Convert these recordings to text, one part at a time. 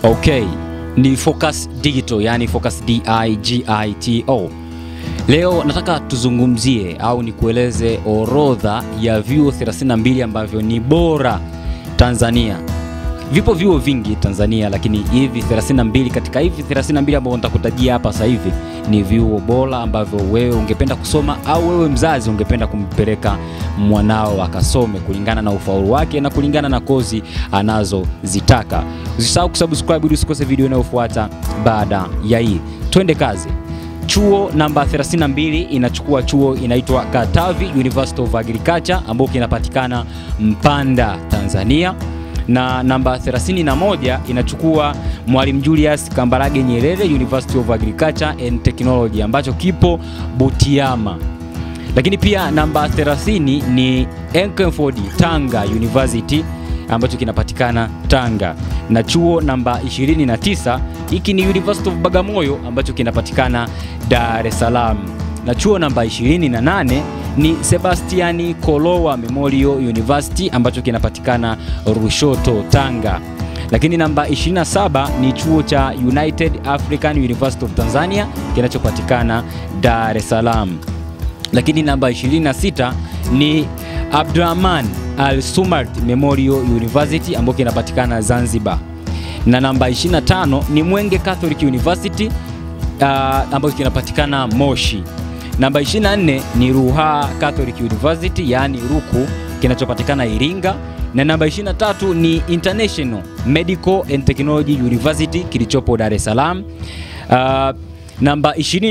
Okay, ni Focus Digital, yani Focus D I G I T O. Leo nataka tuzungumzie au nikueleze orodha ya vyuo 32 ambavyo ni bora Tanzania. Vipo vyuo vingi Tanzania, lakini hivi 32 katika hivi 32 ambavyo nitakutajia hapa sasa hivi ni vyuo bora ambavyo wewe ungependa kusoma au wewe mzazi ungependa kumpeleka mwanao akasome kulingana na ufaulu wake na kulingana na kozi anazozitaka. Usisahau kusubscribe ili usikose video inayofuata baada ya hii. Twende kazi. Chuo namba 32 inachukua chuo inaitwa Katavi University of Agriculture ambao kinapatikana Mpanda, Tanzania na namba 31 inachukua Mwalimu Julius Kambarage Nyerere University of Agriculture and Technology ambacho kipo Butiama. Lakini pia namba 30 ni Enkeford Tanga University ambacho kinapatikana Tanga, na chuo namba 29 hiki ni University of Bagamoyo ambacho kinapatikana Dar es Salaam, na chuo namba 28 ni Sebastiani Kolowa Memorial University ambacho kinapatikana Rushoto, Tanga. Lakini namba 27 ni chuo cha United African University of Tanzania kinachopatikana Dar es Salaam. Lakini namba 26 ni Abdurrahman Al Sumart Memorial University ambayo kinapatikana Zanzibar. Na namba 25 ni Mwenge Catholic University uh, ambayo kinapatikana Moshi. Namba 24 ni Ruaha Catholic University yaani Ruku kinachopatikana Iringa, na namba 23 ni International Medical and Technology University kilichopo Dar es Salaam. Uh, namba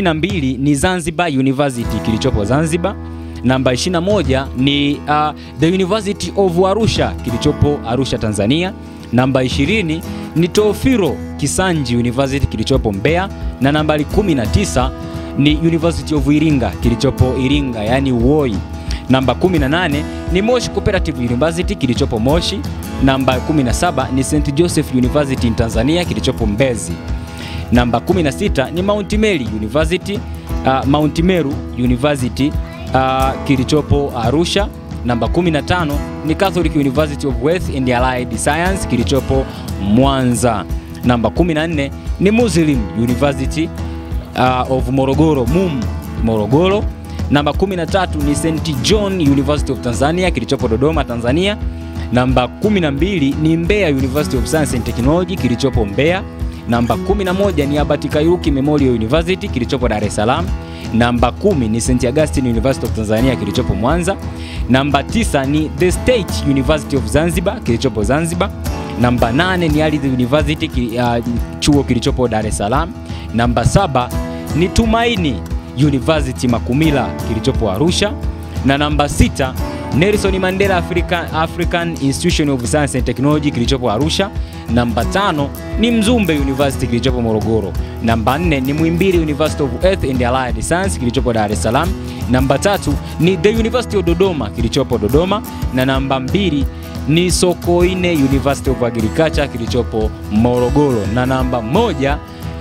22 ni Zanzibar University kilichopo Zanzibar. Namba 21 ni uh, The University of Arusha kilichopo Arusha, Tanzania. Namba 20 ni Tofiro Kisanji University kilichopo Mbeya, na nambari 19 ni University of Iringa kilichopo Iringa, yani Woi. Namba 18 ni Moshi Cooperative University kilichopo Moshi. Namba 17 ni St Joseph University in Tanzania kilichopo Mbezi. Namba 16 ni Mount Meru University, uh, Mount Meru University uh, kilichopo Arusha. Namba 15 ni Catholic University of Health and Allied Science kilichopo Mwanza. Namba 14 ni Muslim University uh, of Morogoro MUM Morogoro. Namba 13 ni St John University of Tanzania kilichopo Dodoma, Tanzania. Namba 12 ni Mbeya University of Science and Technology kilichopo Mbeya. Namba 11 ni Abati Kairuki Memorial University kilichopo Dar es Salaam. Namba 10 ni St Augustine University of Tanzania kilichopo Mwanza. Namba 9 ni The State University of Zanzibar kilichopo Zanzibar. Namba 8 ni Ardhi University uh, chuo kilichopo Dar es Salaam. Namba 7 ni Tumaini University Makumila kilichopo Arusha, na namba 6 Nelson Mandela African, African Institution of Science and Technology kilichopo Arusha. Namba 5 ni Mzumbe University kilichopo Morogoro. Namba 4 ni Muhimbili University of Earth and Allied Science kilichopo Dar es Salaam. Namba tatu ni The University of Dodoma kilichopo Dodoma, na namba mbili ni Sokoine University of Agriculture kilichopo Morogoro, na namba moja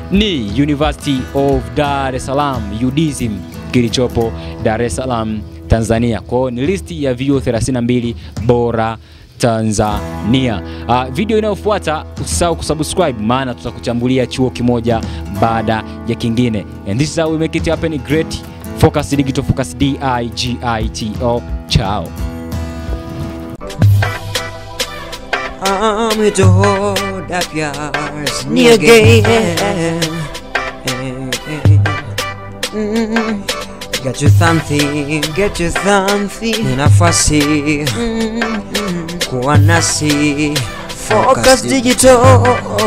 ni University of Dar es Salaam UDSM kilichopo Dar es Salaam Tanzania. Kwa hiyo ni listi ya vyuo 32 bora Tanzania. Uh, video inayofuata usisahau kusubscribe, maana tutakuchambulia chuo kimoja baada ya kingine. And this is how we make it happen great. Focus Digital, Focus D I G I T O. Ciao. I'm here to hold up yours knee again. Mm. Get you something, get you something. Nafasi kuwa nasi Focus Digital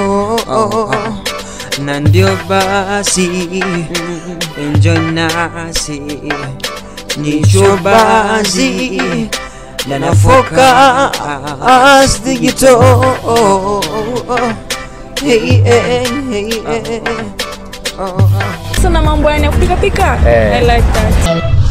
na ndio basi enjoy nasi nicho basi na Focus Digital hey, hey, hey, hey. Oh, oh. sana mambo yani ya kupika pika Eh. I like that